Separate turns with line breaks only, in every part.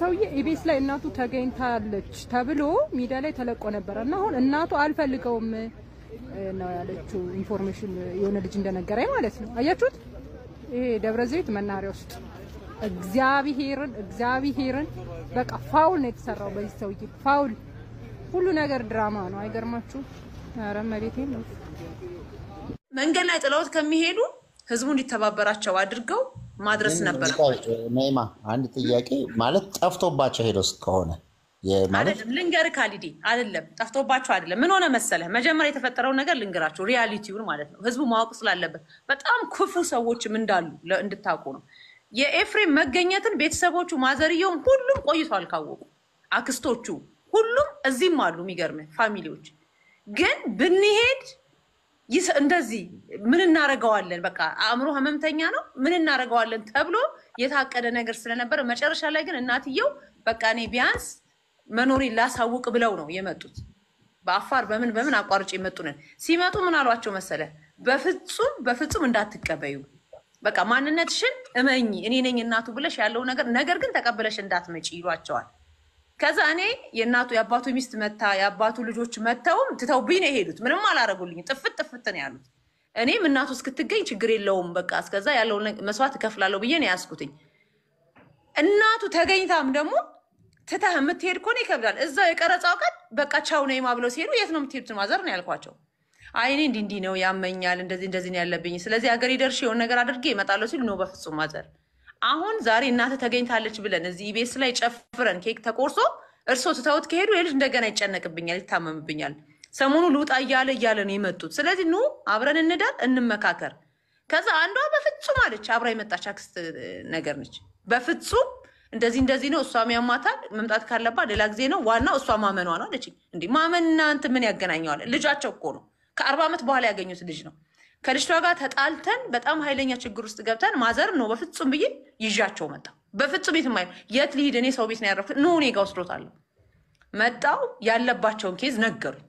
ሰውዬ ኢቤስ ላይ እናቱ ተገኝታለች ተብሎ ሚዲያ ላይ ተለቆ ነበረ እና አሁን እናቱ አልፈልገውም እ፣ ነው ያለችው። ኢንፎርሜሽን የሆነ ልጅ እንደነገረኝ ማለት ነው። አያችሁት? ይሄ ደብረ ዘይት መናኸሪያ ውስጥ እግዚአብሔርን እግዚአብሔርን በቃ ፋውል ነው የተሰራው በዚህ ሰውዬ ፋውል። ሁሉ ነገር ድራማ ነው። አይገርማችሁ? ኧረ መቤቴ ነው።
መንገድ ላይ ጥለውት ከሚሄዱ ህዝቡ እንዲተባበራቸው አድርገው ማድረስ ነበረ።
ነይማ አንድ ጥያቄ ማለት ጠፍቶባቸው ሄደው ከሆነ የ- ማለት
አይደለም ልንገርህ ካሊዲ አይደለም ጠፍቶባቸው አይደለም ምን ሆነ መሰለህ መጀመሪያ የተፈጠረውን ነገር ልንገራቸው ሪያሊቲውን ማለት ነው ህዝቡ ማወቅ ስላለበት በጣም ክፉ ሰዎችም እንዳሉ ለ- እንድታውቁ ነው የኤፍሬም መገኘትን ቤተሰቦቹ ማዘርየውም ሁሉም ቆይቷል ካወቁ አክስቶቹ ሁሉም እዚህም አሉ የሚገርምህ ፋሚሊዎች ግን ብንሄድ ይስ- እንደዚህ ምን እናደርገዋለን በቃ አእምሮ ህመምተኛ ነው ምን እናደርገዋለን ተብሎ የታቀደ ነገር ስለነበረ መጨረሻ ላይ ግን እናትየው በቃ እኔ ቢያንስ መኖሬን ላሳውቅ ብለው ነው የመጡት በአፋር በምን በምን አቋርጭ የመጡ ነን ሲመጡ ምን አሏቸው መሰለ በፍጹም በፍጹም እንዳትቀበዩ በቃ ማንነትሽን እመኝ እኔ ነኝ እናቱ ብለሽ ያለው ነገር ነገር ግን ተቀብለሽ እንዳትመጪ ይሏቸዋል ከዛ እኔ የእናቱ የአባቱ ሚስት መታ የአባቱ ልጆች መተውም ትተውብኝ ነው የሄዱት። ምንም አላረጉልኝም። ጥፍት ጥፍት ነው ያሉት። እኔም እናቱ እስክትገኝ ችግር የለውም በቃ እስከዛ ያለውን ነገር- መስዋዕት እከፍላለሁ ብዬ ነው ያዝኩትኝ። እናቱ ተገኝታም ደግሞ ትተህ የምትሄድ ከሆነ ይከብዳል። እዛው የቀረጻው ቀን በቃ ቻው ነይማ ብለው ሲሄዱ የት ነው የምትሄዱት ማዘር ነው ያልኳቸው። አይ እኔ እንዲህ እንዲህ ነው ያመኛል፣ እንደዚህ እንደዚህ ነው ያለብኝ፣ ስለዚህ ሀገሬ ደርሼ የሆነ ነገር አድርጌ እመጣለሁ ሲሉ ነው በፍጹም ማዘር አሁን ዛሬ እናተ ተገኝታለች ብለን እዚህ ቤስ ላይ ጨፍረን ኬክ ተቆርሶ እርሶ ትተውት ከሄዱ የልጅ እንደገና ይጨነቅብኛል፣ ይታመምብኛል። ሰሞኑ ልውጣ እያለ እያለ ነው የመጡት። ስለዚህ ኑ አብረን እንዳል እንመካከር። ከዛ አንዷ በፍጹም አለች፣ አብራ የመጣች አክስት ነገር ነች። በፍጹም እንደዚህ እንደዚህ ነው፣ እሷም ያማታል፣ መምጣት ካለባት ሌላ ጊዜ ነው፣ ዋናው እሷ ማመኗ ነው አለች። እንዲህ ማመንና እንትን ምን ያገናኘዋል? ልጃቸው እኮ ነው፣ ከአርባ ዓመት በኋላ ያገኙት ልጅ ነው። ከልጅቷ ጋር ተጣልተን በጣም ኃይለኛ ችግር ውስጥ ገብተን ማዘር ነው በፍጹም ብዬ ይዣቸው መጣ። በፍጹም የትም አይ የት ልሂድ እኔ ሰው ቤት ነው ያረፍኩት። ኑ እኔ ጋ ወስዶታለሁ። መጣው ያለባቸውን ኬዝ ነገሩኝ።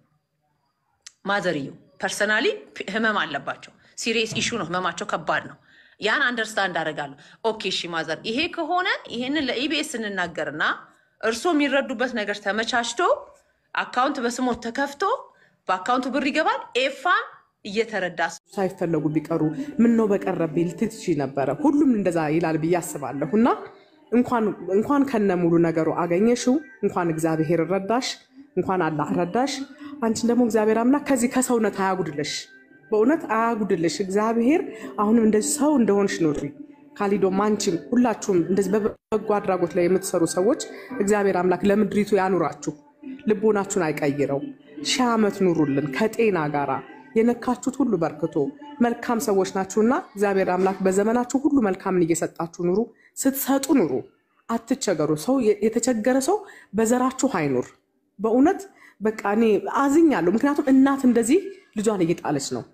ማዘርየው ፐርሰናሊ ህመም አለባቸው። ሲሪየስ ኢሹ ነው፣ ህመማቸው ከባድ ነው። ያን አንደርስታንድ አደርጋለሁ። ኦኬ እሺ ማዘር፣ ይሄ ከሆነ ይሄንን ለኢቢኤስ እንናገርና እርስዎ የሚረዱበት ነገር ተመቻችቶ አካውንት በስሞት ተከፍቶ በአካውንቱ ብር ይገባል። ኤፋም እየተረዳ
ሳይፈለጉ ቢቀሩ ምን ነው በቀረብኝ ልትል ትችይ ነበረ። ሁሉም እንደዛ ይላል ብዬ አስባለሁ። እና እንኳን ከነ ሙሉ ነገሩ አገኘሽው፣ እንኳን እግዚአብሔር ረዳሽ፣ እንኳን አላህ ረዳሽ። አንቺን ደግሞ እግዚአብሔር አምላክ ከዚህ ከሰውነት አያጉድልሽ፣ በእውነት አያጉድልሽ። እግዚአብሔር አሁንም እንደዚህ ሰው እንደሆንሽ ኑሪ። ካሊዶም አንቺም ሁላችሁም እንደዚህ በበጎ አድራጎት ላይ የምትሰሩ ሰዎች እግዚአብሔር አምላክ ለምድሪቱ ያኑራችሁ፣ ልቦናችሁን አይቀይረው። ሺህ ዓመት ኑሩልን ከጤና ጋራ የነካችሁት ሁሉ በርክቶ መልካም ሰዎች ናችሁና እግዚአብሔር አምላክ በዘመናችሁ ሁሉ መልካምን እየሰጣችሁ ኑሩ። ስትሰጡ ኑሩ፣ አትቸገሩ። ሰው የተቸገረ ሰው በዘራችሁ አይኑር። በእውነት በቃ እኔ አዝኛለሁ። ምክንያቱም እናት እንደዚህ ልጇን እየጣለች ነው።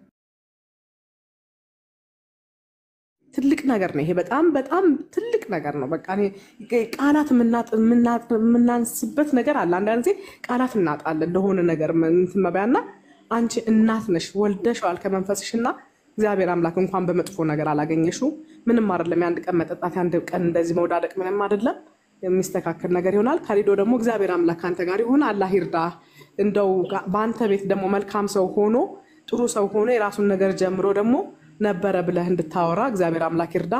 ትልቅ ነገር ነው ይሄ። በጣም በጣም ትልቅ ነገር ነው። በቃ እኔ ቃላት የምናንስበት ነገር አለ። አንዳንድ ጊዜ ቃላት እናጣለን ለሆነ ነገር እንትን መባያና አንቺ እናት ነሽ፣ ወልደሽዋል ከመንፈስሽና እግዚአብሔር አምላክ እንኳን በመጥፎ ነገር አላገኘሽው። ምንም አይደለም። የአንድ ቀን መጠጣት፣ የአንድ ቀን እንደዚህ መውዳደቅ ምንም አይደለም። የሚስተካከል ነገር ይሆናል። ካሊዶ ደግሞ እግዚአብሔር አምላክ ከአንተ ጋር ይሆን። አላህ ይርዳ። እንደው በአንተ ቤት ደግሞ መልካም ሰው ሆኖ ጥሩ ሰው ሆኖ የራሱን ነገር ጀምሮ ደግሞ ነበረ ብለህ እንድታወራ እግዚአብሔር አምላክ ይርዳ።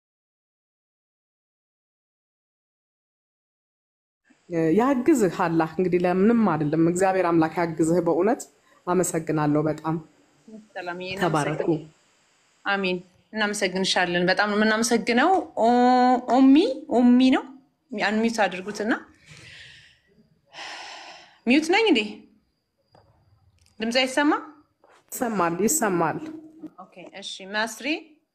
ያግዝህ አላህ እንግዲህ ለምንም አይደለም። እግዚአብሔር አምላክ ያግዝህ። በእውነት አመሰግናለሁ። በጣም ተባረኩ።
አሚን። እናመሰግንሻለን። በጣም ነው የምናመሰግነው። ኦሚ ኦሚ ነው አንሚዩት አድርጉትና ሚዩት ነኝ እንዴ? ድምፅ አይሰማ?
ይሰማል፣ ይሰማል።
ኦኬ፣ እሺ። ማስሪ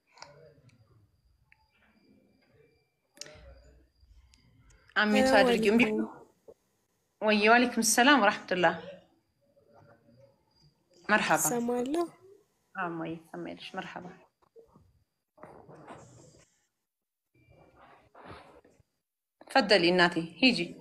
አሚዩት አድርጊ። እምቢ ወይ? ዋሌኩም ሰላም ወራህመቱላህ። መርሐባ
ሰማለሁ።
አማይ ሰማይልሽ። መርሐባ ፈደሊ እናቴ ሂጂ